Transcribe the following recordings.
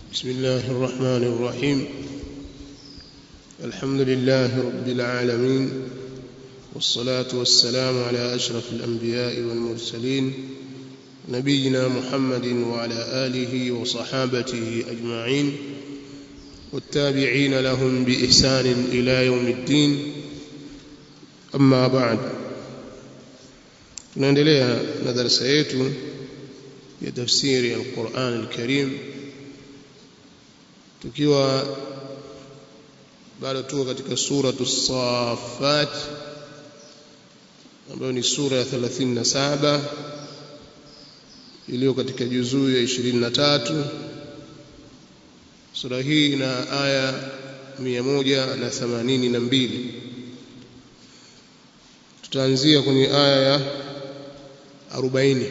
بسم الله الرحمن الرحيم الحمد لله رب العالمين والصلاة والسلام على أشرف الأنبياء والمرسلين نبينا محمد وعلى آله وصحابته أجمعين والتابعين لهم بإحسان إلى يوم الدين أما بعد tunaendelea na darasa yetu ya tafsiri ya Qur'an al-Karim tukiwa bado tuko katika sura as-Saffat ambayo ni sura ya 37 iliyo katika juzuu ya 23 sura hii ina aya 182 tutaanzia kwenye aya ya 40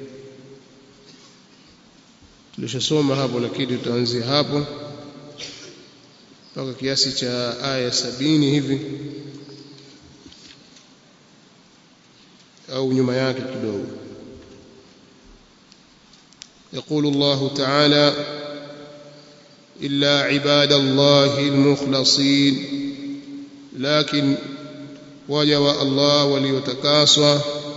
tulishasoma hapo lakini tutaanzia hapo mpaka kiasi cha aya sabini hivi au nyuma yake kidogo يقول الله تعالى إلا عباد الله المخلصين لكن وجوا الله وليتكاسوا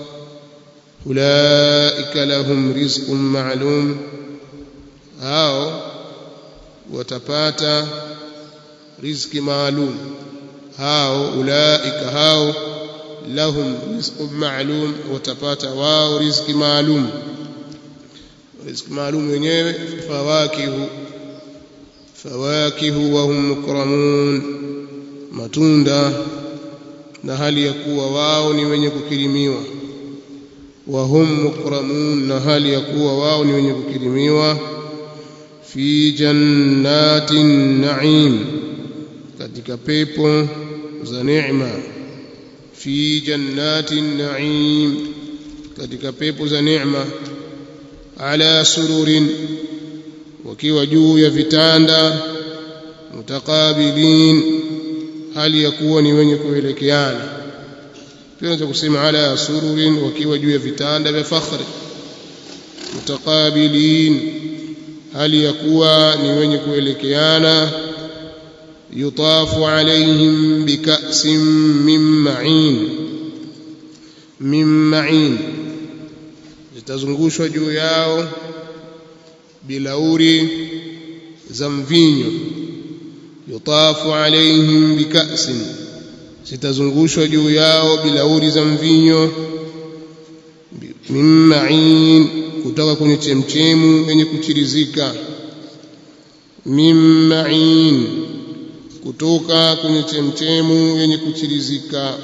أولئك لهم رزق معلوم هاو وتباتا riziki maalum hao ulaika hao lahum rizqun maalum watapata wao riziki maalum riziki maalum wenyewe fawakihu fawakihu wa hum mukramun matunda na hali ya kuwa wao ni wenye kukirimiwa wa hum mukramun na hali ya kuwa wao ni wenye kukirimiwa fi jannatin na'im katika pepo za neema fi jannatin na'im katika pepo za neema ala sururin wakiwa juu ya vitanda mutakabilin hali ya kuwa ni wenye kuelekeana pia unaweza kusema ala sururin wakiwa juu ya vitanda vya fakhri mutakabilin hali ya kuwa ni wenye kuelekeana يطاف عليهم بكأس من معين من معين zitazungushwa juu yao bilauri za mvinyo yutafu alaihim bikasin zitazungushwa juu yao bilauri za mvinyo min ma'in kutoka kwenye chemchemu yenye kuchirizika min ma'in kutoka kwenye chemchemu yenye kuchirizika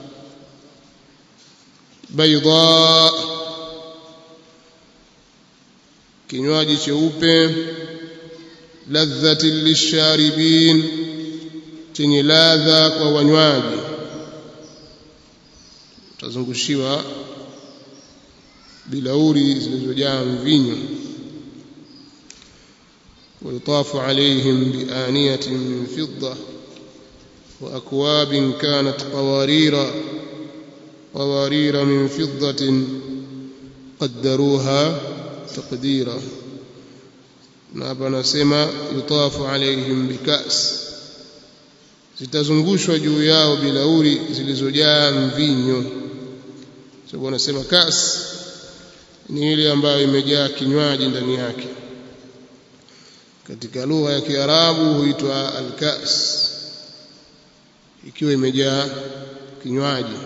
baydha kinywaji cheupe ladhati lisharibin chenye ladha kwa wanywaji utazungushiwa bilauri zilizojaa mvinyo ويطاف عليهم بآنية من فضة وأكواب كانت قوارير قوارير من فضة قدروها تقديرا نابا نسمى يطاف عليهم بكأس zitazungushwa juu yao bilauri zilizojaa mvinyo sababu anasema kas ni ile ambayo imejaa kinywaji ndani yake katika lugha ya Kiarabu huitwa al-kas ikiwa imejaa kinywaji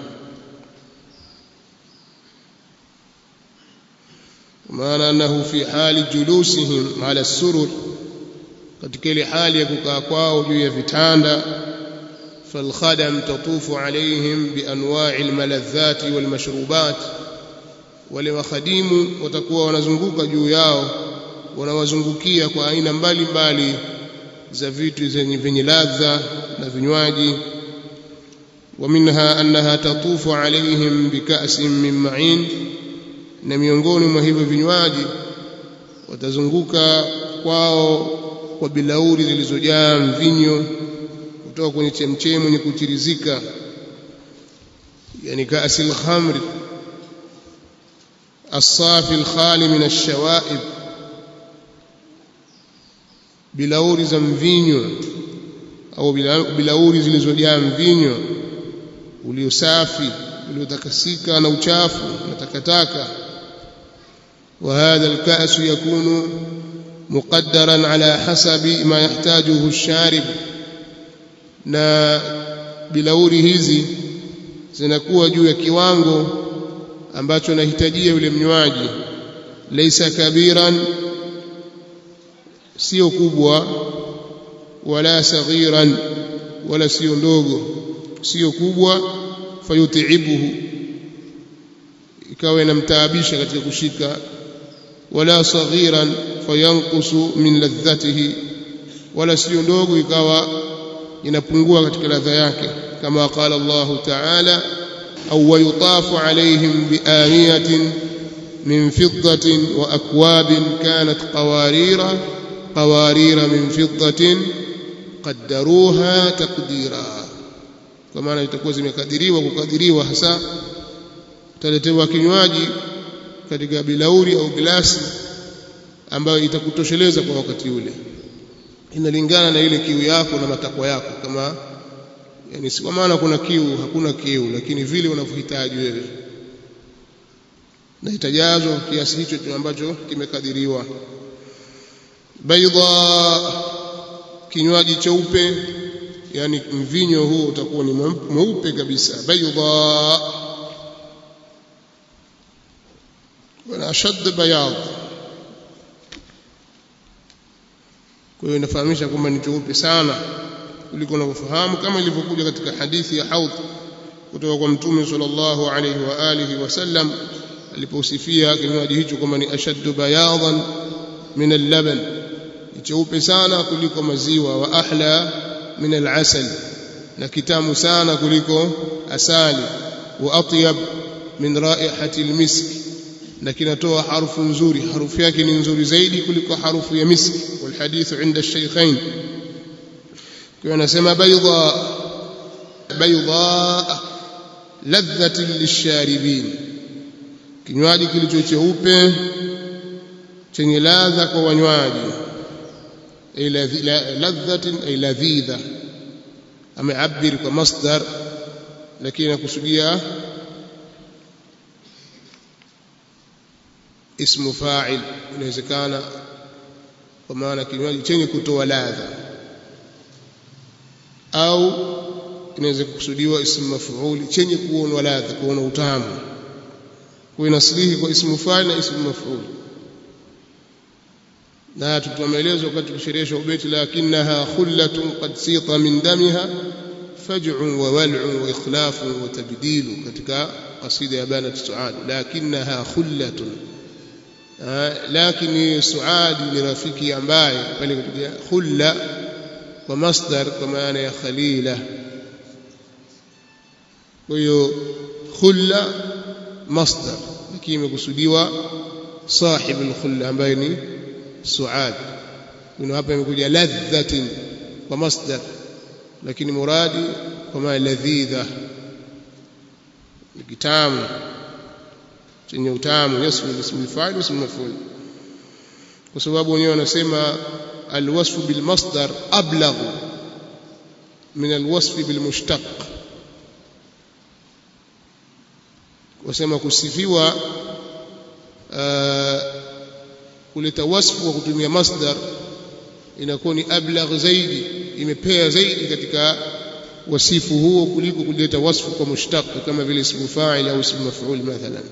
maana annahu fi hali julusihim ala surur katika ile hali ya kukaa kwao juu ya vitanda فالخدم تطوف عليهم بانواع الملذات والمشروبات wale wakhadimu watakuwa wanazunguka juu yao wanawazungukia kwa aina mbalimbali za vitu zenye vyenye ladha na vinywaji ومنها أنها تطوف عليهم بكأس من معين na miongoni mwa hivyo vinywaji watazunguka kwao kwa bilauri zilizojaa mvinyo kutoka kwenye chemchemu yenye kuchirizika yani kaasil khamri الصافي الخالي من الشوائب bilauri za mvinyo au bilauri zilizojaa mvinyo uliosafi uliotakasika na uchafu na takataka وهذا الكأس يكون مقدرا على حسب ما يحتاجه الشارب na bilauri hizi zinakuwa juu ya kiwango ambacho anahitajia yule mnywaji laysa kabiran sio kubwa wala saghiran wala sio ndogo sio kubwa fayutibuhu ikawa inamtaabisha katika kushika wala saghiran fayanqusu min ladhatihi wala sio ndogo ikawa inapungua katika ladha yake kama qala Allah ta'ala au wayutafu alaihim bianiyatin min fiddatin wa akwabin kanat qawarira qawarira min fiddatin qaddaruha taqdira kwa maana itakuwa zimekadiriwa kukadiriwa hasa utaletewa kinywaji katika bilauri au glasi ambayo itakutosheleza kwa wakati ule inalingana na ile kiu yako na matakwa yako kama yani si kwa maana kuna kiu hakuna kiu lakini vile unavyohitaji wewe na itajazwa kiasi hicho ambacho kimekadiriwa baidha kinywaji cheupe yani mvinyo huo utakuwa ni mweupe kabisa baidha wana ashad bayad kwa hiyo inafahamisha kwamba ni cheupe sana kuliko unavyofahamu kama ilivyokuja katika hadithi ya haudh kutoka kwa mtume sallallahu alayhi wa alihi wasallam aliposifia kinywaji hicho kwamba ni ashaddu bayadan min al-laban ni cheupe sana kuliko maziwa wa ahla min al-asal na kitamu sana kuliko asali wa atyab min raihati al-misk na kinatoa harufu nzuri harufu yake ni nzuri zaidi kuliko harufu ya miski walhadithu inda shaykhain kwa anasema bayda bayda ladhatin lisharibin kinywaji kilicho cheupe chenye ladha kwa wanywaji ladhatin ay ladhidha ameabiri kwa masdar lakini nakusudia ismu fa'il inawezekana kwa maana kinywaji chenye kutoa ladha au inaweza kukusudiwa ismu maf'ul chenye kuonwa ladha kuona utamu kwa inasilihi kwa ismu fa'il na ismu maf'ul na tutamelezwa wakati tukisherehesha ubeti lakinnaha khullatun qad sita min damiha faj'un wa wal'un wa ikhlafun wa tabdilu katika qasida ya banat suad lakinnaha khullatun lakini suadi ni rafiki ambaye pale kutukia khulla kwa masdar kwa maana ya khalila kwa hiyo khulla masdar lakini imekusudiwa sahib al-khulla ambaye ni suad kuna hapa imekuja ladhatin kwa masdar lakini muradi kwa maana ladhidha ni kitamu chenye utamu yasmu ismu al-fa'il ismu maf'ul kwa sababu wenyewe wanasema alwasfu bil masdar ablagh min alwasf bil mushtaq wasema kusifiwa kuleta wasfu kwa kutumia masdar inakuwa ni ablagh zaidi imepea zaidi katika wasifu huo kuliko kuleta wasfu kwa mushtaq kama vile ismu fa'il au ismu maf'ul mathalan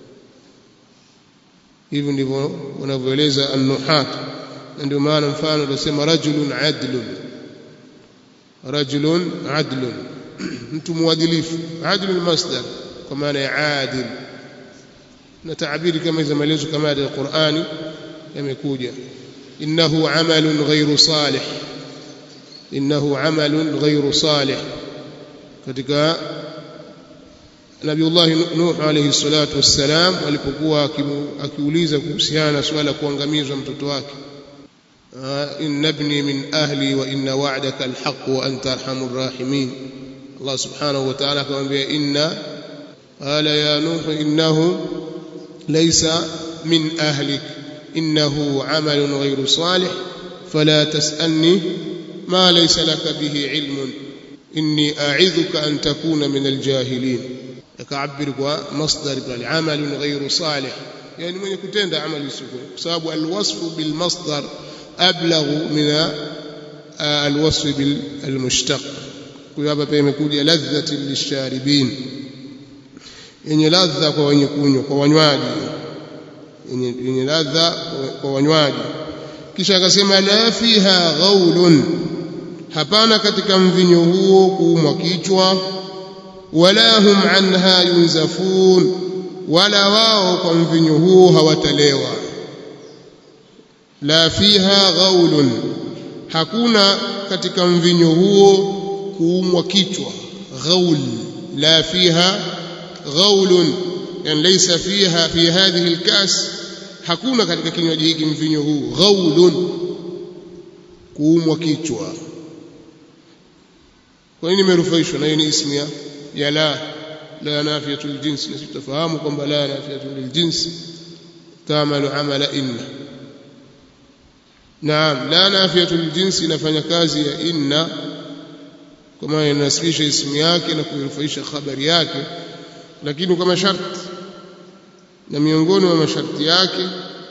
hivyo ndivyo wanavyoeleza an-nuhat na ndio maana mfano tunasema rajulun adlun rajulun adlun mtu mwadilifu adlun masdar kwa maana ya adil na taabiri kama hizo maelezo kama ya Qur'ani yamekuja innahu amalun ghairu salih innahu amalun ghairu salih katika Nabiullah Nuh alayhi salatu wassalam alipokuwa akiuliza kuhusiana na swala kuangamizwa mtoto wake inna ibni min ahli wa inna wa'daka alhaq wa anta arhamur rahimin Allah subhanahu wa ta'ala akamwambia inna qala ya nuh innahu laysa min ahlik innahu amalun ghayru salih fala tasalni ma laysa laka bihi ilmun inni a'idhuka an takuna min aljahilin akaabir kwa masdar bal amalun ghayru salih yani mwenye kutenda amali isiyo kwa sababu alwasfu bil masdar ablaghu min alwasf bil almushtaq kwa hapa pia imekuja ladhati lisharibin yenye ladha kwa wenye kunywa kwa wanywaji yenye, yenye ladha kwa wanywaji kisha akasema la fiha ghaulun hapana katika mvinyo huo kuumwa kichwa wala hum anha yunzafun wala wao kwa mvinyo huo hawatalewa la fiha ghaulun hakuna katika mvinyo huo kuumwa kichwa ghaul la fiha ghaulun yani laysa fiha fi hadhihi alkas hakuna katika kinywaji hiki mvinyo huu ghaulun kuumwa kichwa kwa nini imerufaishwa na hii ni ismu ya ya la la nafiyatul jins na tutafahamu kwamba la nafiyatul jins تعمل عمل إن نعم لا نافية الجنس inafanya kazi ya inna kama inasibisha ismu yake na kuirufaisha habari yake lakini kama sharti na miongoni mwa masharti yake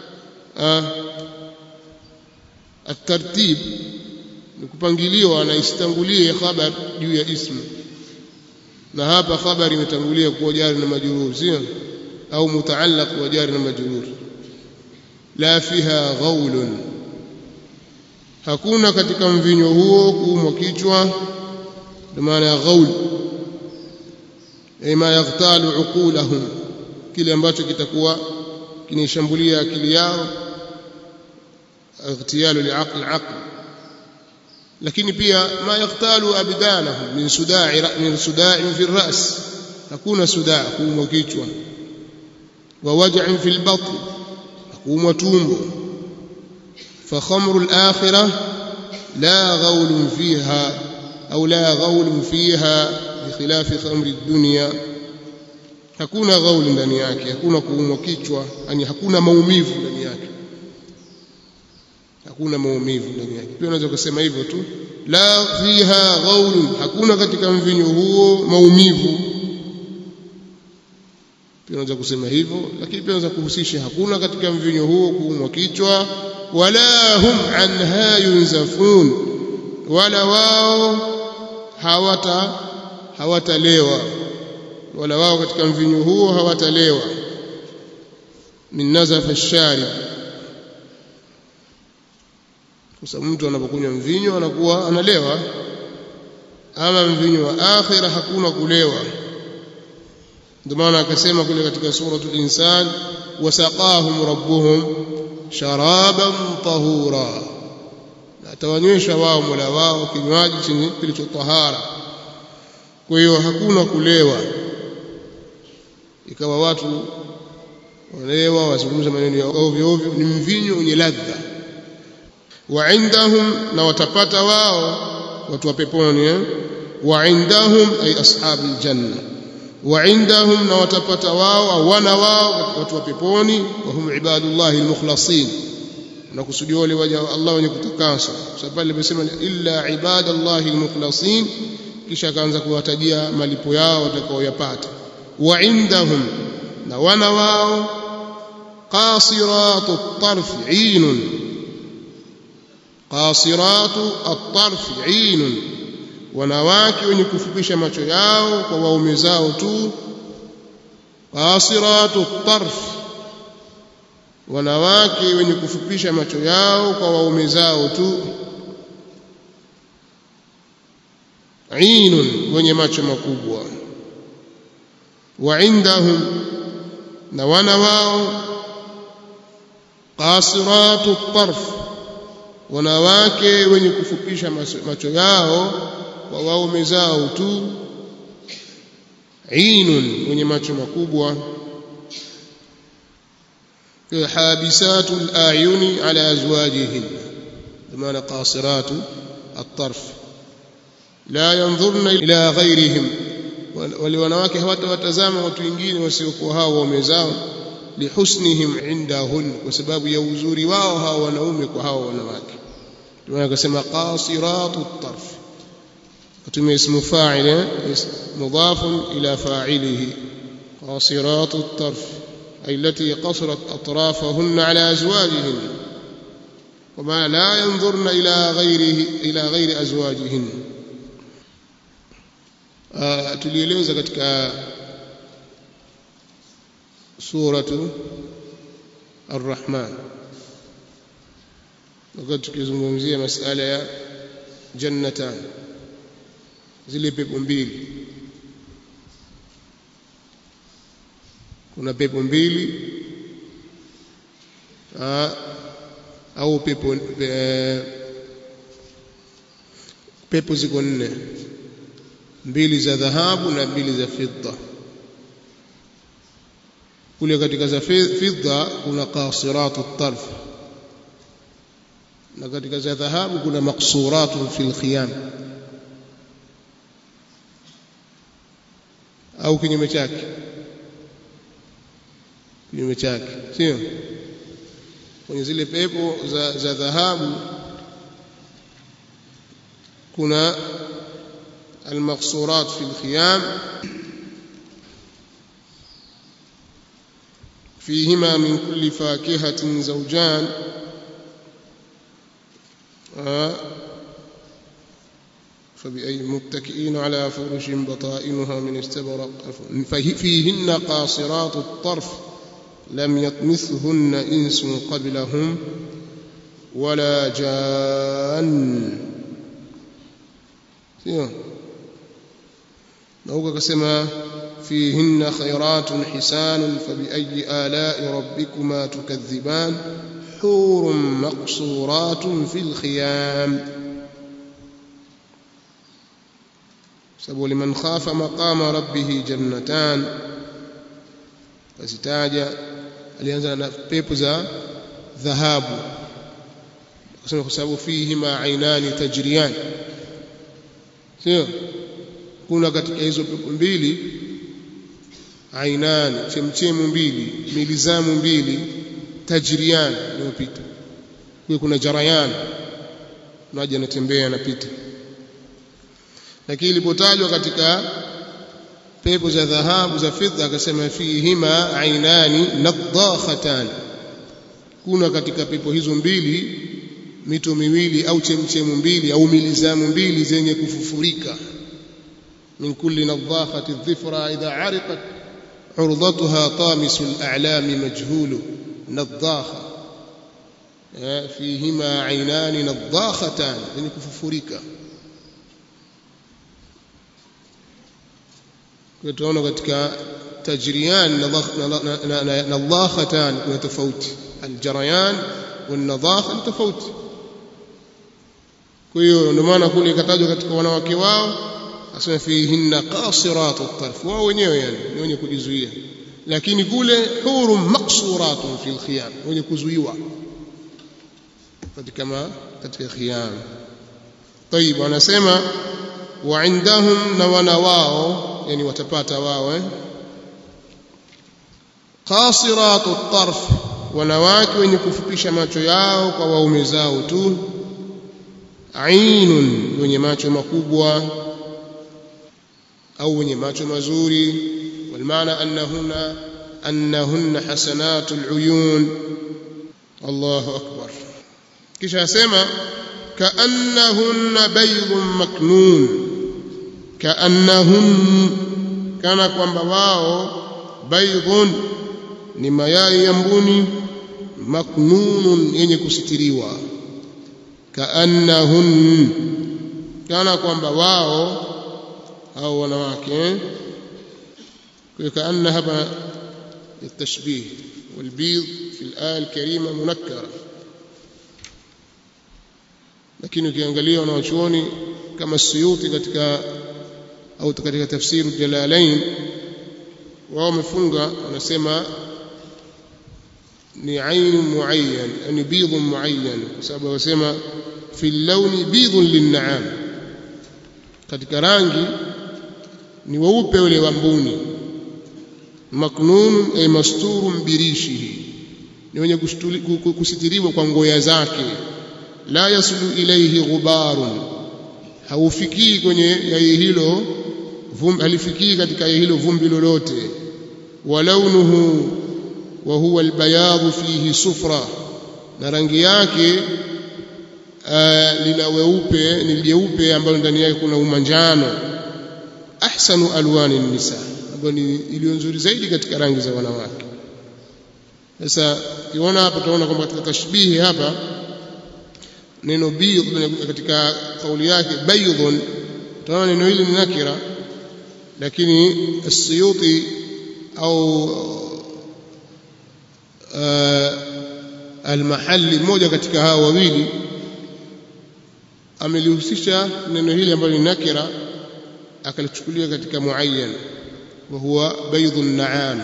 الترتيب ni kupangiliwa na isitangulie khabar juu ya ismu na hapa khabari imetangulia kuwa jari na majrur sio au mutaallaq wa jari na majrur la fiha ghaulun hakuna katika mvinyo huo kuumwa kichwa ndio maana ya ghaul ay ma yaghtalu uqulahum kile ambacho kitakuwa kinaishambulia akili yao اغتيال لعقل العقل lakini pia ma yaghtalu abdanahum min suda'i min suda'i fi ar-ra's hakuna sudaa kuumwa kichwa wa waj'in fi al-batn kuumwa tumbo fa khamru al-akhirah la ghawl fiha au la ghawl fiha bikhilafi khamri ad-dunya hakuna ghawl ndani yake hakuna kuumwa kichwa yani hakuna maumivu ndani yake hakuna maumivu ndani yake pia unaweza kusema hivyo tu la fiha ghaulun hakuna katika mvinyo huo maumivu pia unaweza kusema hivyo lakini pia unaweza kuhusisha hakuna katika mvinyo huo kuumwa kichwa wala hum anha yunzafun wala wao hawata hawatalewa wala wao katika mvinyo huo hawatalewa min nazafa ash-sharib kwa sababu mtu anapokunywa mvinyo anakuwa analewa ama mvinyo wa akhira hakuna kulewa ndio maana akasema kule katika suratul insan wasaqahum rabbuhum sharaban tahura atawanywesha wao mola wao kinywaji chenye kilicho tahara kwa hiyo hakuna kulewa ikawa watu walewa wazungumza maneno ya ovyo ovyo ni mvinyo wenye ladha وعندهم na watapata wao watu wa peponi eh وعندهم ay ashabi aljanna وعندهم na watapata wao au wana wao watu wa peponi wa hum ibadullah almukhlasin na kusudia wale waja Allah wenye kutakaswa sababu pale nimesema illa ibadallah almukhlasin kisha akaanza kuwatajia malipo yao watakaoyapata وعندهم na wana wao qasiratu at-tarf 'ainun qasiratu at-tarf 'ainun wanawake wenye kufupisha macho yao kwa waume zao tu qasiratu at-tarf wanawake wenye kufupisha macho yao kwa waume zao tu 'ainun wenye macho makubwa wa indahum na wana wao qasiratu at-tarf wanawake wenye kufupisha macho yao kwa waume zao tu ainun wenye macho makubwa habisatu al-ayuni ala azwajihin maana qasiratu at-tarf la yanzurna ila ghayrihim wale wanawake hawatawatazama watu wengine wasiokuwa hao waume zao lihusnihim indahun kwa sababu ya uzuri wao hao wanaume kwa hao wanawake tumeona akasema qasiratu tarf kutumia ismu fa'il mudafun ila fa'ilihi qasiratu tarf أي التي قصرت أطرافهن على أزواجهن وما لا ينظرن إلى غيره إلى غير أزواجهن آه tulieleza katika suratu Ar-Rahman wakati tukizungumzia masala ya jannatan zile pepo mbili kuna pepo mbili aa, au pepo e, pepo ziko nne mbili za dhahabu na mbili za fidda kule katika za fidda kuna qasiratu tarf na katika za dhahabu kuna maqsuratu fil khiyam au kinyume chake kinyume chake sio kwenye zile pepo za, za dhahabu kuna المقصورات في الخيام فيهما من كل فاكهة زوجان فبأي متكئين على فرش بطائنها من استبرق فيهن قاصرات الطرف لم يطمثهن إنس قبلهم ولا جان نوك كسما فيهن خيرات حسان فبأي آلاء ربكما تكذبان حور مقصورات في الخيام سبو لمن خاف مقام ربه جنتان فزتاجا alianza na pepo za dhahabu akasema kwa sababu fihima ainani tajriyan sio kuna katika hizo pepo mbili ainani chemchemu mbili milizamu mbili tajriyan inayopita kwa kuna jarayan maji yanatembea yanapita lakini ilipotajwa katika pepo za dhahabu za fidha akasema fihima ainani nadakhatan kuna katika pepo hizo mbili mito miwili au chemchemu mbili au milizamu mbili zenye kufufurika min kulli nadakhati dhifra idha ariqat عرضتها طامس الأعلام مجهول نضاخة فيهما عينان نضاختان يعني كففريكا tunaona katika tajriyan nadakhatan kuna tofauti aljarayan والنضاخه ni tofauti kwa hiyo ndio maana kule ikatajwa katika wanawake wao asema fihinna qasiratu tarf wao wenyewe yani ni wenye kujizuia lakini kule hurum maqsuratun fil khiyam wenye kuzuiwa katika ma katika khiyam طيب wanasema wa indahum na wana wao yani watapata wao eh qasiratu tarf wanawake wenye kufupisha macho yao kwa waume zao tu ainun wenye macho makubwa au wenye macho mazuri والمعنى أنهن أنهن حسنات العيون الله أكبر kisha asema kaannahunna baydun maknun kaannahun kana kwamba wao baydun ni mayai ya mbuni maknunun yenye kusitiriwa kaannahun kana kwamba wao au wanawake كأن هذا التشبيه والبيض في الآية الكريمة منكرة lakini ukiangalia wanawachuoni kama Suyuti katika au katika tafsiri Jalalain wao wamefunga wanasema ni ain muayyan yani bidh muayyan kwa sababu wasema fi launi bidhun lin'am katika rangi ni weupe ule wa mbuni maknun ay masturun birishihi ni wenye kusitiriwa kwa ngoya zake la yasulu ilayhi ghubarun haufikii kwenye yai hilo vumbi halifikii katika yai hilo vumbi lolote wa launuhu wa huwa albayadhu fihi sufra na rangi yake uh, lina weupe ni jeupe ambalo ndani yake kuna umanjano ahsanu alwani nisa ambayo ni iliyo nzuri zaidi katika rangi za wanawake sasa ukiona hapa tunaona kwamba katika tashbihi hapa neno bidh katika kauli yake baydhun tunaona neno hili ni nakira lakini as-suyuti au al-mahalli mmoja katika hao wawili amelihusisha neno hili ambalo ni nakira akalichukulia katika muayyan wa huwa baydhu an-na'am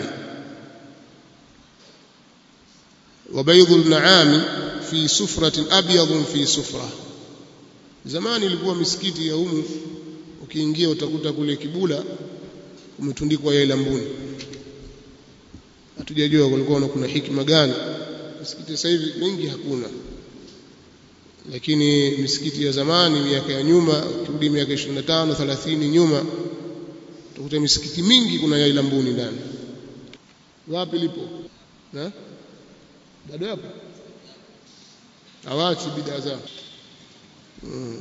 wa baydhu an-na'am fi sufratin abyadun fi sufra zamani ilikuwa misikiti ya humu ukiingia utakuta kule kibula umetundikwa yai lambuni hatujajua kulikuwa kuna hikima gani misikiti sasa hivi mingi hakuna lakini misikiti ya zamani miaka ya nyuma ukirudi miaka 25 30 nyuma utakuta misikiti mingi kuna yai lambuni ndani wapi lipo na bado hapo hawachi bidaa zao hmm.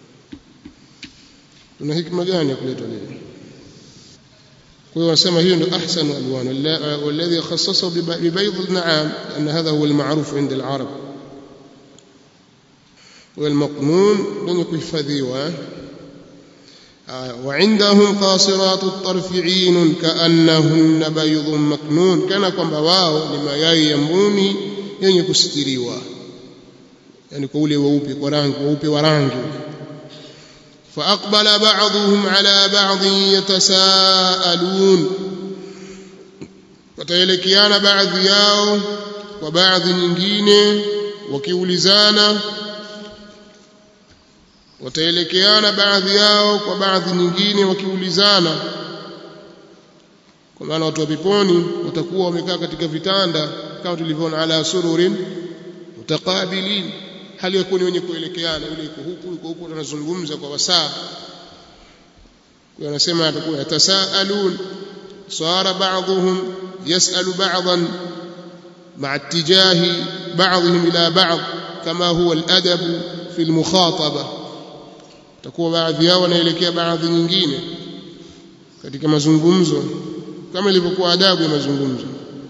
tuna hikma gani ya kuleta leo kwa hiyo wanasema hiyo ndio ahsanu alwan walladhi khassasahu bibayd al-na'am anna hadha huwa al-ma'ruf 'inda al-arab والمقنون لن يكفذيوا وعندهم قاصرات الطرف عين كأنهن بيض مكنون كان kwamba wao ni mayai ya mbuni yenye kusitiriwa yani kwa ule weupe kwa rangi weupe wa rangi فأقبل بعضهم على بعض يتساءلون wataelekeana baadhi yao kwa baadhi nyingine wakiulizana wataelekeana baadhi yao kwa baadhi nyingine wakiulizana kwa maana watu wa peponi watakuwa wamekaa katika vitanda kama tulivyoona ala sururin mutaqabilin hali ya kuwa ni wenye kuelekeana yule yuko huku yuko huku wanazungumza kwa wasaa wanasema atakuwa yatasaalun sara ba'dhum yas'alu ba'dhan مع اتجاه بعضهم إلى بعض كما هو الأدب في المخاطبة takuwa baadhi yao wanaelekea baadhi nyingine katika mazungumzo kama ilivyokuwa adabu ya mazungumzo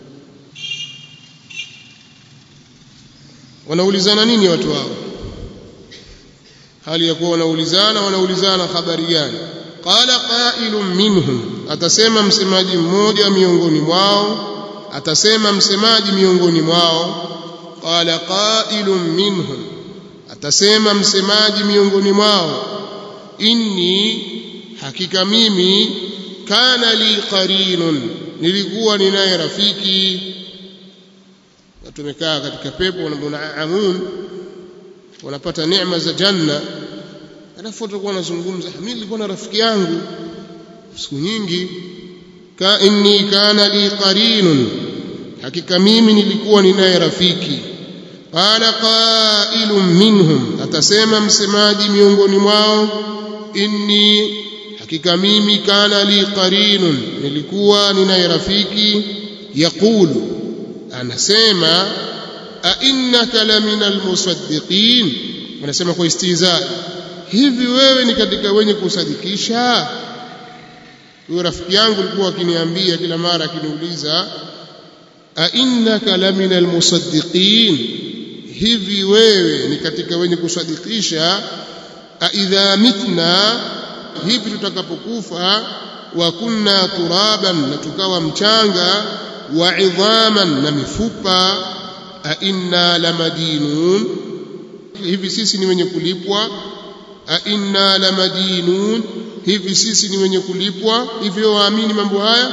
wanaulizana nini watu hao hali ya kuwa wanaulizana wanaulizana habari gani qala qailun minhum atasema msemaji mmoja miongoni mwao atasema msemaji miongoni mwao qala qailun minhum atasema msemaji miongoni mwao inni hakika mimi kana li qarinun nilikuwa ninaye rafiki tumekaa katika pepo wanaamun wanapata neema za janna alafu watakuwa wanazungumza mimi nilikuwa na rafiki yangu siku nyingi ka inni kana li qarinun hakika mimi nilikuwa ninaye rafiki qala qailun minhum atasema msemaji miongoni mwao inni hakika mimi kana li qarinun nilikuwa ninaye rafiki yaqulu anasema a innaka lamina almusaddiqin anasema kwa istihza hivi wewe ni katika wenye kusadikisha huyo rafiki yangu alikuwa akiniambia kila mara akiniuliza a innaka lamina almusaddiqin hivi wewe ni katika wenye kusadikisha a idha mitna hivi tutakapokufa wa kunna turaban na tukawa mchanga wa idhaman na mifupa a inna lamadinun hivi sisi ni wenye kulipwa a inna lamadinun hivi sisi ni wenye kulipwa hivyo waamini mambo haya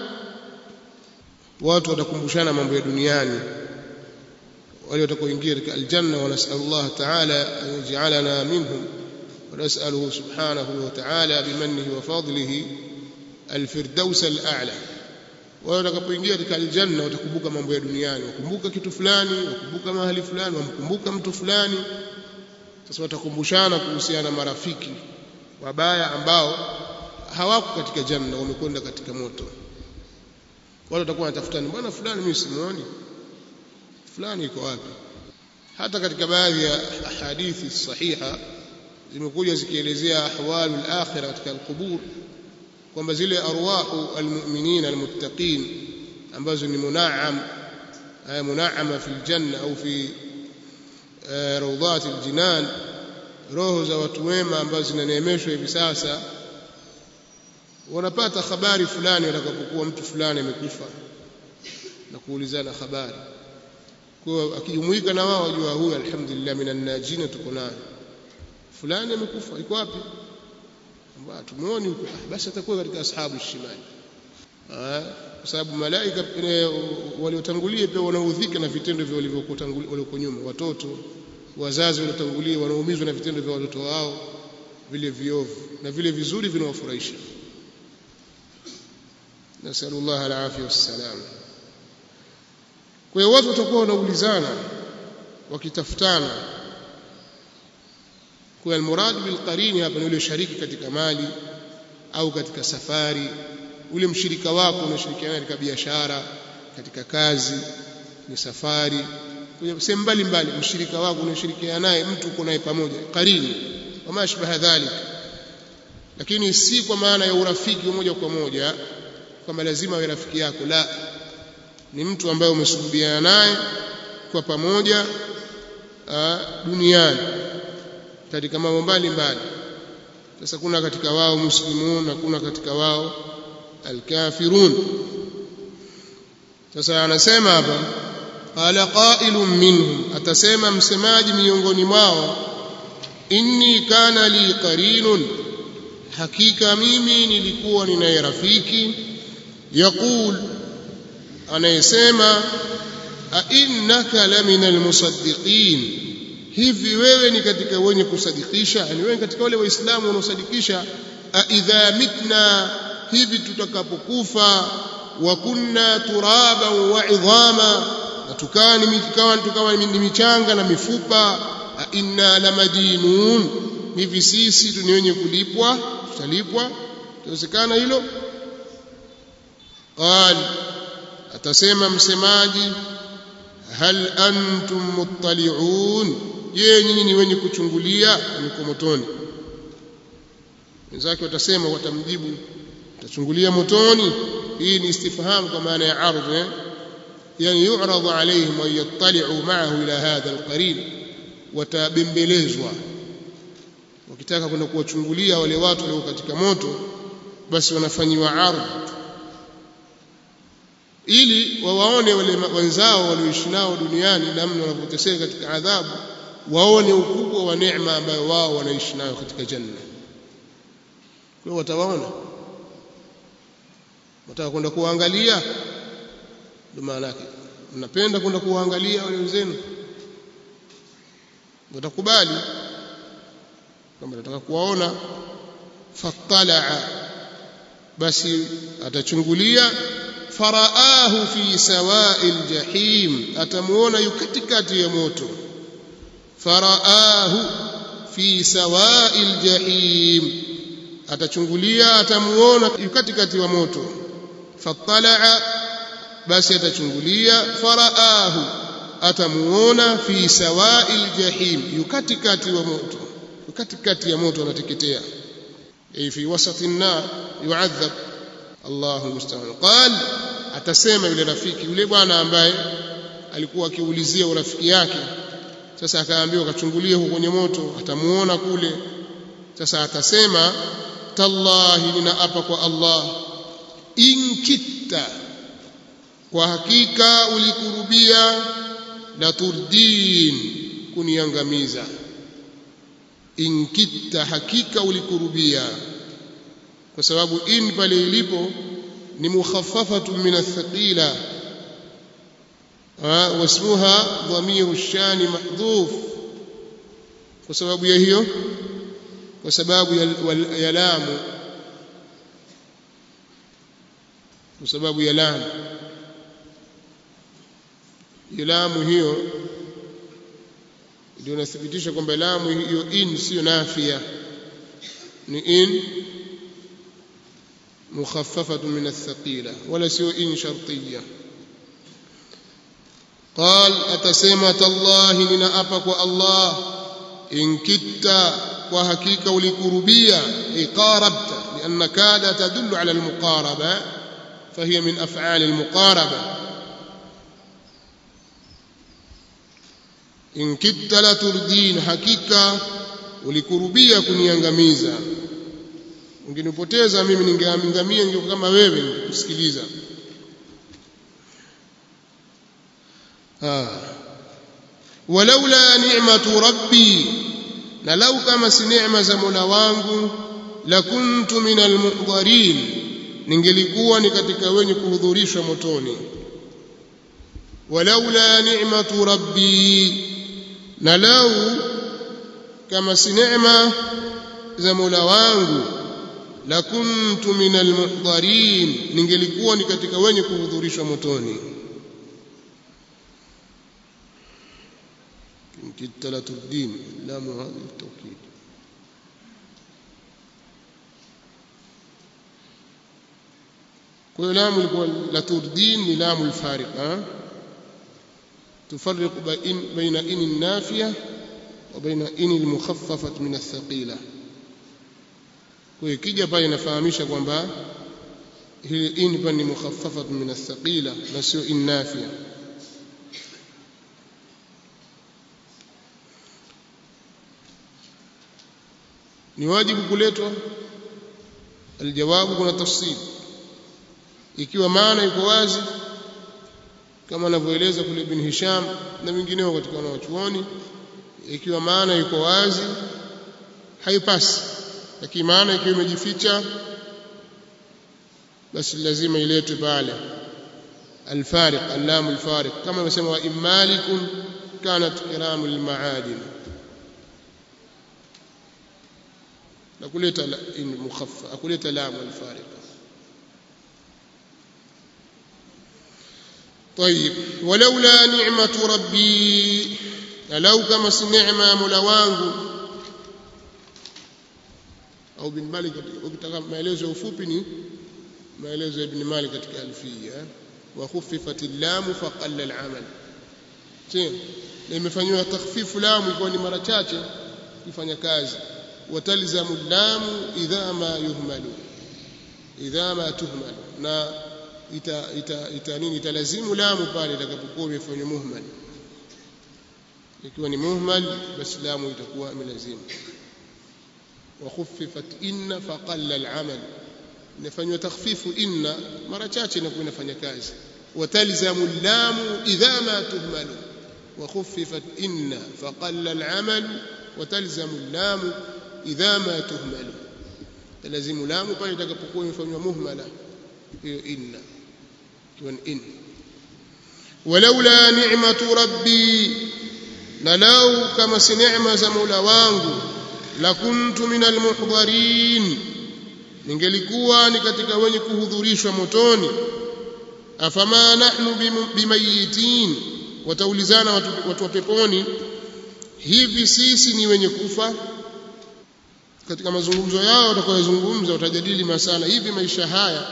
watu watakumbushana mambo ya duniani wale watakaoingia katika aljanna wanasallallahu ta'ala an yaj'alana minhum ونسأله سبحانه وتعالى بمنه وفضله الفردوس الأعلى wao watakapoingia katika aljanna watakumbuka mambo ya duniani wakumbuka kitu fulani wakumbuka mahali fulani wamkumbuka mtu fulani sasa watakumbushana kuhusiana na marafiki wabaya ambao hawako katika janna wamekwenda katika moto wale watakuwa wanatafutana bwana fulani mimi simuoni fulani iko wapi hata katika baadhi ya hadithi sahiha zimekuja zikielezea ahwalul akhirah katika alqubur kwamba zile arwahu almu'minin almuttaqin ambazo ni munaam munaama fi aljanna au fi rawdat aljinan roho za watu wema ambazo zinaneemeshwa hivi sasa wanapata habari fulani watakapokuwa mtu fulani amekufa na kuulizana habari kwa akijumuika na wao wajua huyu alhamdulillah minan najina tuko naye fulani amekufa iko wapi ambao tumuone huko basi atakuwa katika ashabu shimali kwa sababu malaika waliotangulia pia wanaudhika na vitendo vya walivyokutangulia walioko nyuma watoto wazazi waliotangulia wanaumizwa na vitendo vya watoto wao vile viovu na vile vizuri vinawafurahisha nasallallahu alafia wassalam kwa hiyo watu watakuwa wanaulizana wakitafutana kwa almurad bilqarini hapa ni yule shariki katika mali au katika safari ule mshirika wako unashirikiana katika biashara katika kazi ni safari sehemu mbalimbali mshirika wako unashirikiana naye mtu uko naye pamoja qarini wama ashbaha dhalik lakini si kwa maana ya urafiki moja kwa moja kwamba lazima awe rafiki yako la ni mtu ambaye umesuhubiana naye kwa pamoja duniani katika mambo mbalimbali sasa kuna katika wao muslimun na kuna katika wao alkafirun sasa anasema hapa qala qailun minhum atasema msemaji miongoni mwao inni kana li qarinun hakika mimi nilikuwa ninaye rafiki yaqul anayesema a innaka lamina almusaddiqin hivi wewe ni katika wenye kusadikisha yani wewe katika wale waislamu wanaosadikisha a idha mitna hivi tutakapokufa wa kunna turaba wa idhama na tukawa ni tukawa tukawa ni michanga na mifupa a inna lamadinun hivi sisi ni wenye kulipwa tutalipwa inawezekana hilo qal atasema msemaji hal antum muttali'un je nyinyi ni wenye kuchungulia niko motoni wenzake watasema watamjibu utachungulia motoni hii ni istifham kwa maana ya ardh eh? yani yu'radu alayhim wa yattali'u ma'ahu ila hadha alqarin watabembelezwa wakitaka kwenda kuwachungulia wale watu walio katika moto basi wanafanyiwa ardh ili wawaone wale wenzao walioishi nao duniani namna wanavyoteseka katika adhabu waone ukubwa wa neema ambayo wao wanaishi nayo katika janna kwa hiyo watawaona wataka kwenda kuangalia ndio maana yake mnapenda kwenda kuangalia wale wenzenu watakubali kama nataka kuwaona fattalaa basi atachungulia faraahu fi sawa'il jahim atamuona yu katikati ya moto faraahu fi sawa'il jahim atachungulia atamuona yu katikati wa moto fattalaa basi atachungulia faraahu atamuona fi sawa'il jahim yu katikati wa moto yu katikati ya moto anateketea ay fi wasati an-nar yu'adhab Allahu musta'an qal atasema yule rafiki yule bwana ambaye alikuwa akiulizia urafiki yake sasa akaambiwa kachungulie huko kwenye moto atamuona kule sasa atasema tallahi ninaapa kwa Allah inkitta kwa hakika ulikurubia la turdin kuniangamiza inkitta hakika ulikurubia kwa sababu in pale ilipo ni mukhaffafatu min athqila wasmuha dhamiru shani mahdhuf kwa sababu ya hiyo kwa sababu ya lamu kwa sababu ya lamu lamu hiyo ndio nathibitisha kwamba lamu hiyo in sio nafia ni in مخففة من الثقيلة ولا سوء إن شرطية قال أتسمى تالله لنا أبك الله إن كدت وهكيك ولكربية أي قاربت لأن كاد تدل على المقاربة فهي من أفعال المقاربة إن كدت لتردين حقيقة ulikurubia kuniangamiza ungenipoteza mimi ningeangamia ningekuwa kama wewe ningekusikiliza ah walaula ni'matu rabbi na lau kama si neema za Mola wangu la kuntu minal muhdharin ningelikuwa ni katika wenye kuhudhurishwa motoni walaula ni'matu rabbi na lau kama si neema za Mola wangu la kuntu minal muhdharin ningelikuwa ni katika wenye kuhudhurishwa motoni كدت لتردين لام هذه التوكيد كل لام لتردين لام الفارقة تفرق بين إن النافية وبين إن المخففة من الثقيلة kwa ikija pale inafahamisha kwamba hili in pa ni mukhaffafat min athqila na sio in nafia ni wajibu kuletwa aljawabu kuna tafsiri ikiwa maana iko wazi kama anavyoeleza kule ibn Hisham na wengineo katika wanawachuoni ikiwa maana iko wazi haipasi lakini maana ikiwa imejificha basi lazima iletwe pale الفارق اللام الفارق كما يسمى إن مالك كانت كرام المعادن akuleta in mukhaffa akuleta lam alfariqa طيب ولولا نعمة ربي لو كما نعمة مولا wangu au bin Malik ukitaka maelezo ufupi ni maelezo ya ibn Malik katika alfiya wa khuffifat al-lam fa qalla al-amal imefanywa takhfifu lamu ikawa ni mara chache kufanya kazi وتلزم اللام إذا ما يهمل إذا ما تهمل na ita ita ita nini italazimu lamu pale itakapokuwa imefanywa muhmal ikiwa ni muhmal basi lamu itakuwa imelazimu wa khuffifat inna faqalla al-amal inafanywa takhfifu inna mara chache inakuwa inafanya kazi watalzamu lamu idha ma tuhmalu wa khuffifat inna faqalla al-amal watalzamu lamu idha ma tuhmalu lazimu lamu pale itakapokuwa imefanywa muhmala hiyo inna ikiwa ni in walaula ni'matu rabbi na lau kama si neema za mola wangu la kuntu minal muhdharin ningelikuwa ni katika wenye kuhudhurishwa motoni afama nahnu bimayitin wataulizana watu, watu wa peponi hivi sisi ni wenye kufa katika mazungumzo yao watakayozungumza watajadili masala hivi maisha haya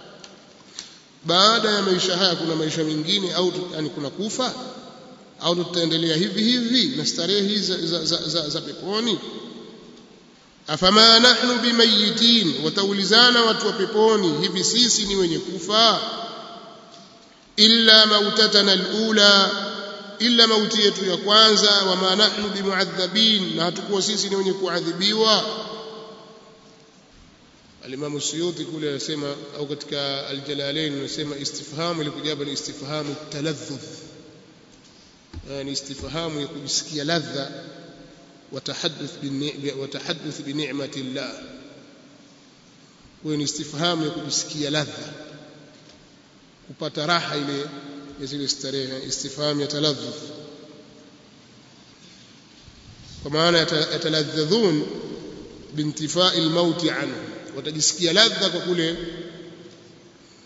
baada ya maisha haya kuna maisha mengine au yani kuna kufa au tutaendelea hivi hivi na starehe hizi za, za, za, za, za peponi afama nahnu bimayitin wataulizana watu wa peponi hivi sisi ni wenye kufa illa mautatana alula illa mauti yetu ya kwanza wama nahnu bimuadhabin na hatukuwa sisi ni wenye kuadhibiwa alimamu suyuti kule anasema au katika aljalalain anasema istifhamu ilikuja hapa ni istifhamu taladhudh yani istifhamu ya kujisikia ladha watahadduth watahadduth bi ni'mati llah huyo ni istifhamu ya kujisikia ladha kupata raha ile ya zile starehe istifham ya taladhudh kwa maana yataladhadhun bintifai almauti anhu watajisikia ladha kwa kule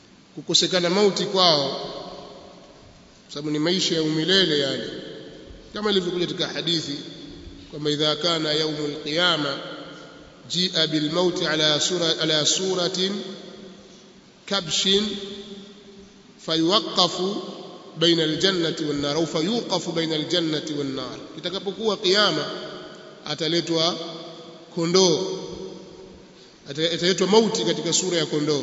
kukosekana mauti kwao sababu ni maisha ya umilele yale kama ilivyokuja katika hadithi kwamba idha kana yaumul qiyama jia bil maut ala sura ala suratin kabshin fayuqafu baina aljannati wan nar au fayuqafu baina aljannati wan nar kitakapokuwa kiyama ataletwa kondoo ataletwa mauti katika sura ya kondoo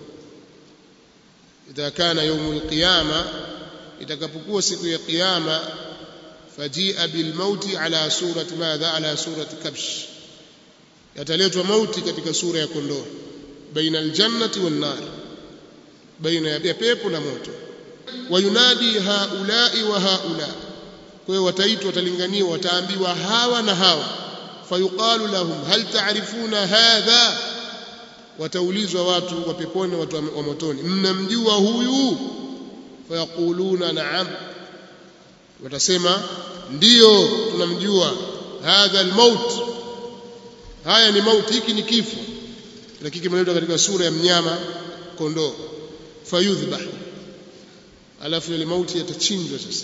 idha kana yaumul qiyama itakapokuwa siku ya kiyama fajia bil mauti ala surati madha ala surati kabsh yataletwa mauti katika sura ya kondoo baina aljannati wan nar baina ya pepo na moto wayunadi haulai wa haula kwa hiyo wataitwa watalinganiwa wataambiwa hawa na hawa fayuqalu lahum hal ta'rifuna hadha wataulizwa watu wa peponi watu wa motoni mnamjua huyu fayaquluna na'am watasema ndiyo tunamjua hadha almaut haya ni mauti hiki ni kifo lakini kimeletwa katika sura ya mnyama kondoo fayudhbah alafu ile mauti yatachinjwa sasa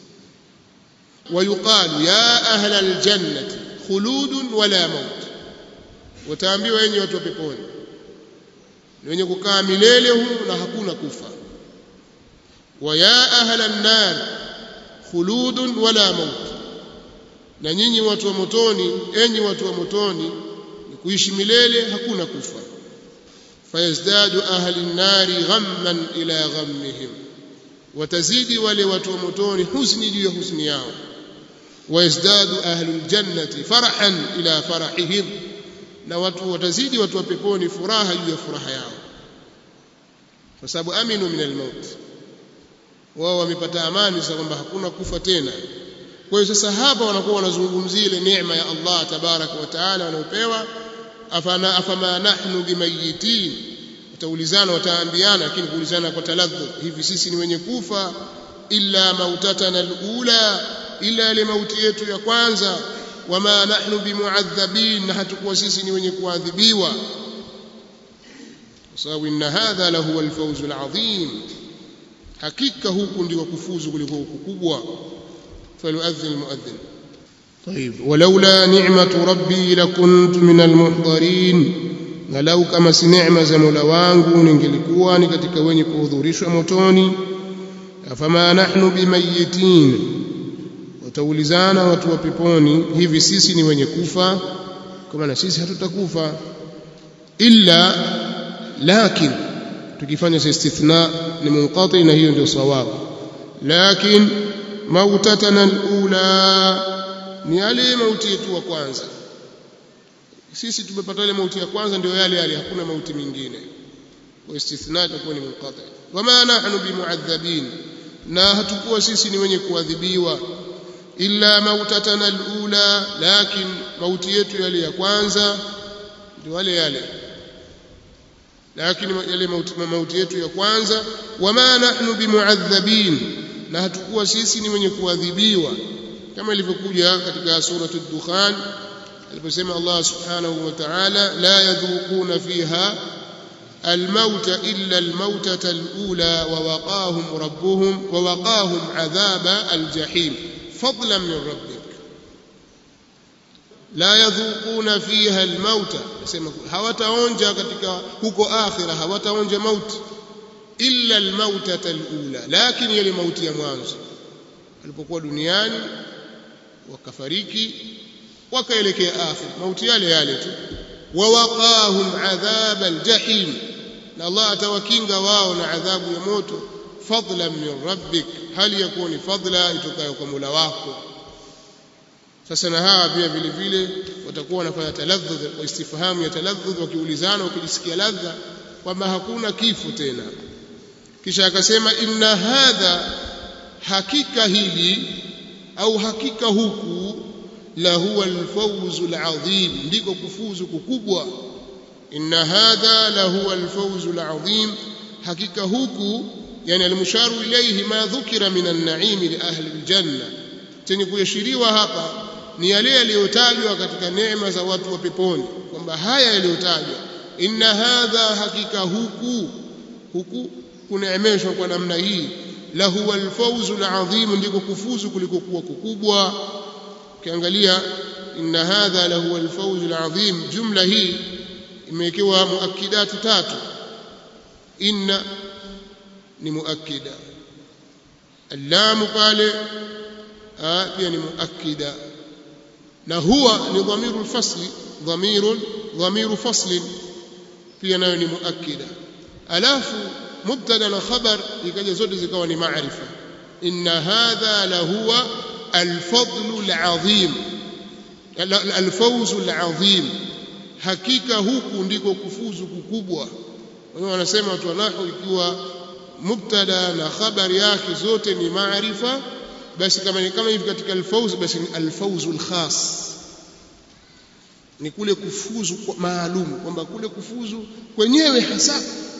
ويقال يا أهل الجنة خلود ولا موت wataambiwa wenye watu wa peponi ni wenye kukaa milele humu na hakuna kufa wa ya ahla an-nar khuludun wala maut na nyinyi watu wa motoni enyi watu wa motoni ni kuishi milele hakuna kufa fayazdadu ahli an-nari ghamman ila ghammihim watazidi wale watu wa motoni huzuni juu ya huzuni yao wayazdadu ahlul jannati farahan ila farahihim na watu watazidi watu wa peponi furaha juu ya furaha yao kwa sababu aminu min almaut wao wamepata amani sasa kwamba hakuna kufa tena kwa hiyo sasa hapa wanakuwa wanazungumzia ile neema ya Allah tabaraka wa taala wanaopewa afana afama nahnu bimayitin wataulizana wataambiana lakini kuulizana kwa taladhu hivi sisi ni wenye kufa illa mautatana alula ila ile mauti yetu ya kwanza wama nahnu bimuadhabin na hatakuwa sisi ni wenye kuadhibiwa kwa sababu inna hadha lahu alfawz alazim hakika huku ndio kufuzu kuliko huku kubwa falyuadhin almuadhin طيب ولولا نعمة ربي لكنت من المحضرين na lau kama si neema za Mola wangu ningelikuwa ni katika wenye kuhudhurishwa motoni afama nahnu bimayitin wataulizana watu wa peponi hivi sisi ni wenye kufa kwa maana sisi hatutakufa illa lakin tukifanya istithna ni munqati na hiyo ndio sawabu lakin mautatana alula ni yale mauti yetu wa kwanza sisi tumepata ile mauti ya kwanza ndio yale yale hakuna mauti mingine kwa istithna itakuwa ni munqati wama nahnu bimuadhabin na hatukuwa sisi ni wenye kuadhibiwa illa mautatana alula lakin mauti yetu yale ya kwanza ndio yale yale lakini yale mauti, mauti yetu ya kwanza wama nahnu bimuadhabin na hatukuwa sisi ni wenye kuadhibiwa kama ilivyokuja katika suratul dukhan aliposema Allah subhanahu wa ta'ala la yadhuquna fiha الموت إلا الموتة الأولى ووقاهم ربهم ووقاهم عذاب الجحيم فضلا من ربك لا يذوقون فيها الموت hawataonja katika huko akhira hawataonja mauti illa almautata alula lakini ile mauti ya mwanzo alipokuwa duniani wakafariki wakaelekea akhira mauti yale yale tu wawaqahum adhab aljahim na Allah atawakinga wao na adhabu ya moto fadlan min rabbik hali yakuwa ni fadla itokayo kwa Mola wako sasa na hawa pia vile vile watakuwa wanafanya taladhudh wa istifhamu ya taladhudh wakiulizana wakijisikia ladha kwamba hakuna kifo tena kisha akasema inna hadha hakika hili au hakika huku la huwa alfawzu alazim ndiko kufuzu kukubwa inna hadha la huwa alfawzu alazim hakika huku yani almusharu ilayhi ma dhukira min an-na'im li ahli aljanna chenye kuashiriwa hapa ni yale yaliyotajwa katika neema za watu wa peponi kwamba haya yaliyotajwa inna hadha hakika huku huku kuneemeshwa kwa namna hii lahu alfawzu alazim ndiko kufuzu kuliko kuwa kukubwa ukiangalia inna hadha lahu alfawzu alazim jumla hii imewekewa muakkidatu tatu inna ni muakkida allamu pale pia ni muakkida na huwa ni dhamiru alfasli dhamiru dhamiru faslin pia nayo ni muakkida alafu mubtada na khabar ikaja zote zikawa ni maarifa inna hadha lahuwa alfadlu alazim alfawzu alazim hakika huku ndiko kufuzu kukubwa wao wanasema watu nahu ikiwa mubtada na khabari yake zote ni maarifa basi kama ni kama hivi katika alfawz basi ni alfawzu alkhas ni kule kufuzu maalum kwamba kule kufuzu kwenyewe hasa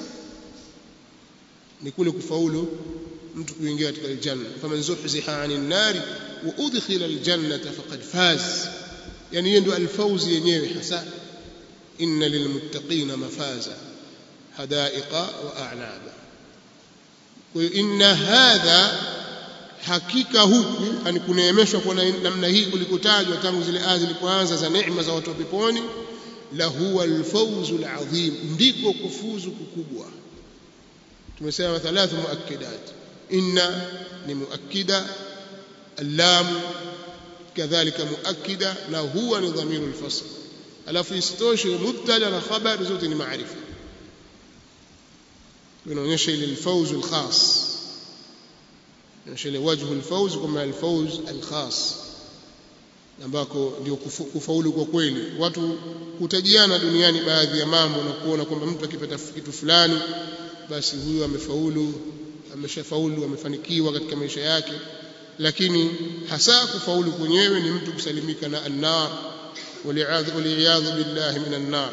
ni kule kufaulu mtu kuingia katika aljanna faman zuhziha 'anil nari wa udkhila aljannata faqad faz yani hiyo ndio alfawz yenyewe hasa inna lilmuttaqina mafaza hadaiqa wa a'naba kwa hiyo inna hadha hakika huku yani kuneemeshwa kwa namna hii kulikotajwa tangu zile aya zilipoanza za neema za watu wa peponi la huwa alfawzu alazim ndiko kufuzu kukubwa tumesema thalathu muakkidat inna ni muakkida allam kadhalika muakkida na huwa ni dhamiru alfasl alafu isitoshe mubtada na khabar zote ni maarifa inaonyesha ile alfawzu alkhas inaonyesha ile wajhu alfawz kama alfawz alkhas ambako ndio kufaulu kwa kweli watu kutajiana duniani baadhi ya mambo na kuona kwamba mtu akipata kitu fulani basi huyu amefaulu ameshafaulu amefanikiwa katika maisha yake lakini hasa kufaulu kwenyewe ni mtu kusalimika na annar waliyadhu billahi min annar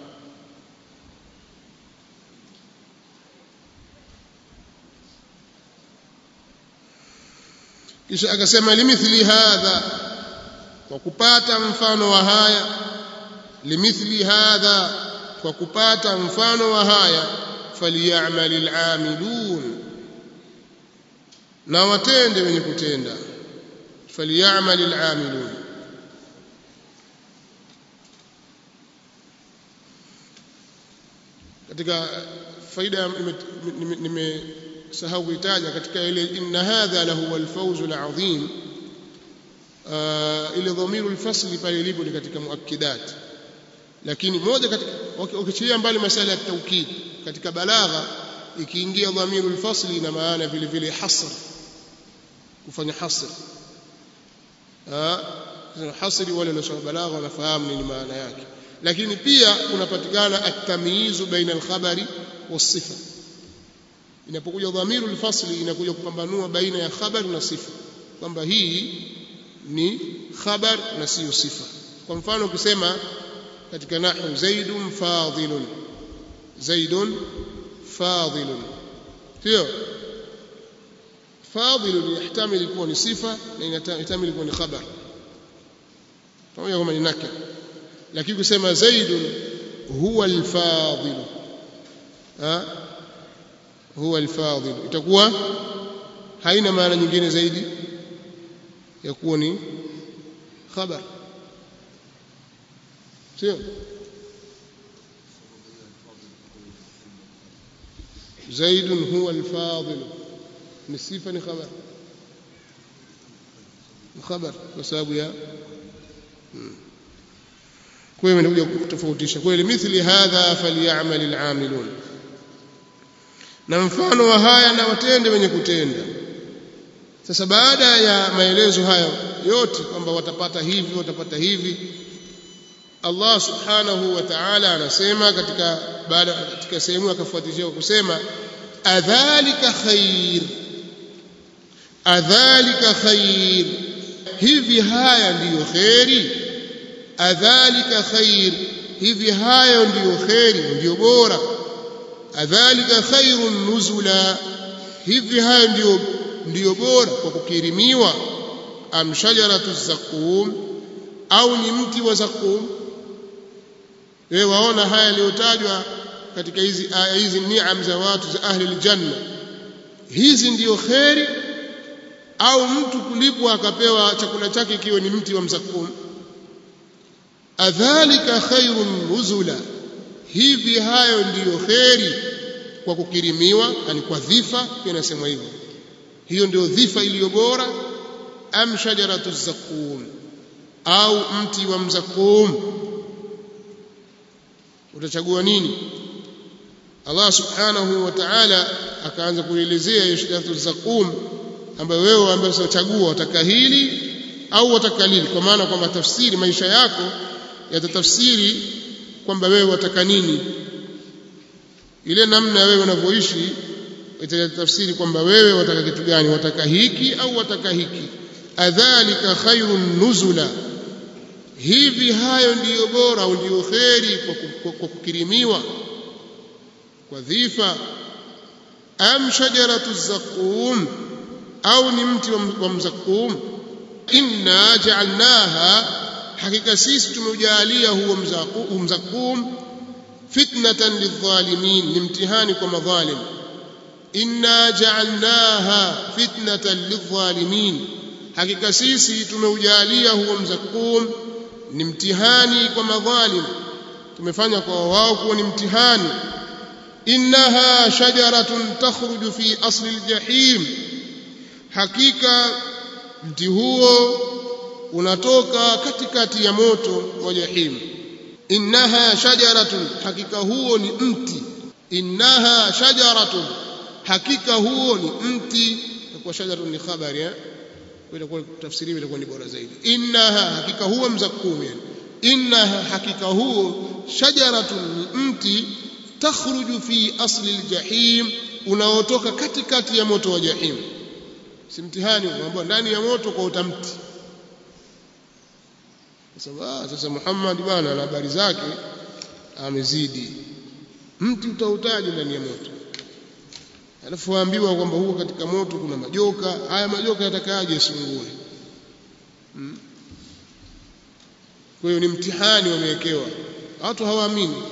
kisha akasema limithli hadha kwa kupata mfano wa haya limithli hadha kwa kupata mfano wa haya falyamal alamilun na watende wenye kutenda falyamal alamilun katika faida nimesahau kuitaja katika ile inna hadha lahu alfawzu alazim ile dhamiru alfasli pale ilipo ni katika muakkidat lakini moja katika ukichilia mbali masala ya tawkid katika balagha ikiingia dhamiru alfasli ina maana vile vile hasr kufanya hasr ah hasri wale waliosoma balagha wanafahamu nini maana yake lakini pia kunapatikana at-tamyizu baina al-khabari was-sifa inapokuja dhamiru al-fasli inakuja kupambanua baina ya khabar na sifa kwamba hii ni khabar na siyo sifa kwa mfano ukisema katika nahwu zaidun fadilun zaidun fadilun sio fadilun yahtamil kuwa ni sifa na inahtamil kuwa ni khabar pamoja kama ni nakira lakini kusema zaidun huwa alfadil ha huwa alfadil itakuwa haina maana nyingine zaidi ya kuwa ni khabar sio zaidun huwa alfadil ni sifa ni khabar khabar kwa sababu ya hmm. kwa hiyo imekuja kutofautisha kwa hiyo mithli hadha falyamal alamilun na mfano wa haya na watende wenye kutenda sasa baada ya maelezo haya yote kwamba watapata hivi watapata hivi Allah subhanahu wa ta'ala anasema katika baada katika sehemu akafuatishia kusema adhalika khair adhalika khair hivi haya ndiyo khairi adhalika khair hivi hayo ndiyo khairi ndiyo bora adhalika khairun nuzula hivi hayo ndiyo ndiyo bora kwa kukirimiwa am shajaratu zakum au ni mti wa zakum wewe waona haya yaliyotajwa katika hizi aya hizi niam za watu za ahli aljanna hizi ndiyo kheri au mtu kulipwa akapewa chakula chake kiwe ni mti wa mzakum adhalika khairun nuzula hivi hayo ndiyo kheri kwa kukirimiwa yani kwa dhifa pia nasema hivyo hiyo ndio dhifa iliyo bora am shajaratu zakum au mti wa mzakum utachagua nini Allah subhanahu wa ta'ala akaanza kuelezea hiyo shajaratu zakum ambayo wewe ambaye utachagua wataka hili au wataka lili kwa maana kwamba tafsiri maisha yako yatatafsiri kwamba wewe wataka nini ile namna wewe unavyoishi itatafsiri kwamba wewe wataka kitu gani wataka hiki au wataka hiki adhalika khairun nuzula hivi hayo ndiyo bora au ndiyo kheri kwa kukirimiwa kwa dhifa am shajaratu zakum au ni mti wa mzakum inna ja'alnaha hakika sisi tumeujalia huo mzakum fitnatan lidhalimin ni mtihani kwa madhalim inna ja'alnaha fitnatan lidhalimin hakika sisi tumeujalia huo mzakum ni mtihani kwa madhalim tumefanya kwa wao kuwa ni mtihani innaha shajaratun takhruju fi asli aljahim hakika mti huo unatoka katikati ya moto wa jahim innaha shajaratun hakika huo ni mti innaha shajaratun hakika huo ni mti kwa shajaratun ni khabari eh itakuwa tafsiri itakuwa ni bora zaidi innaha hakika huo mzakum yani innaha hakika huo shajaratun ni mti takhruju fi asli aljahim unaotoka katikati ya moto wa jahim si mtihani unaambiwa ndani ya moto kwa utamti sasa sasa Muhammad bwana na habari zake amezidi mti utautaji ndani ya moto alafu waambiwa kwamba huko katika moto kuna majoka haya majoka yatakaaje sungue hmm? kwa hiyo ni mtihani wamewekewa watu hawaamini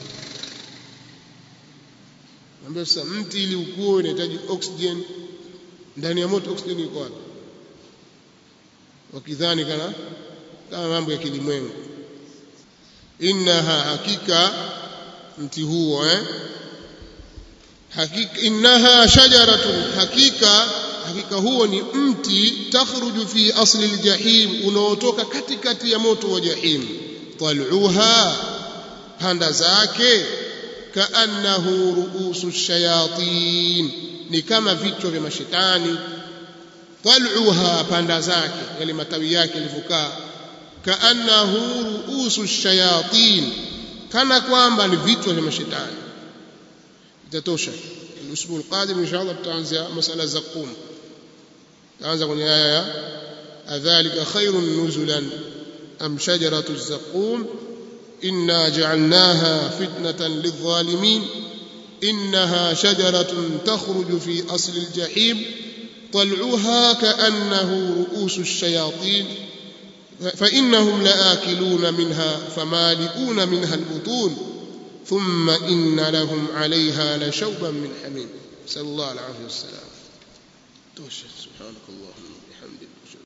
ambao sasa mti ili ukue unahitaji oxygen ndani ya moto oxygen iko wapi wakidhani kana kama mambo ya kilimwengu innaha hakika mti huo eh hakika innaha shajaratun hakika hakika huo ni mti takhruju fi asli aljahim unaotoka katikati ya moto wa jahim tal'uha panda zake kaannahu ruusu shayatin ni kama vichwa vya mashetani tal'uha panda zake yale matawi yake yalivyokaa kaannahu ruusu shayatin kana kwamba ni vichwa vya mashetani itatosha الاسبوع القادم ان شاء الله tutaanza masala za qum tutaanza kwenye aya ya adhalika khairun nuzulan am shajaratu الزقوم إنا جعلناها فتنة للظالمين إنها شجرة تخرج في أصل الجحيم طلعها كأنه رؤوس الشياطين فإنهم لآكلون منها فمالئون منها البطون ثم إن لهم عليها لشوبا من حميم نسأل الله العافية والسلام توشى سبحانك اللهم وبحمدك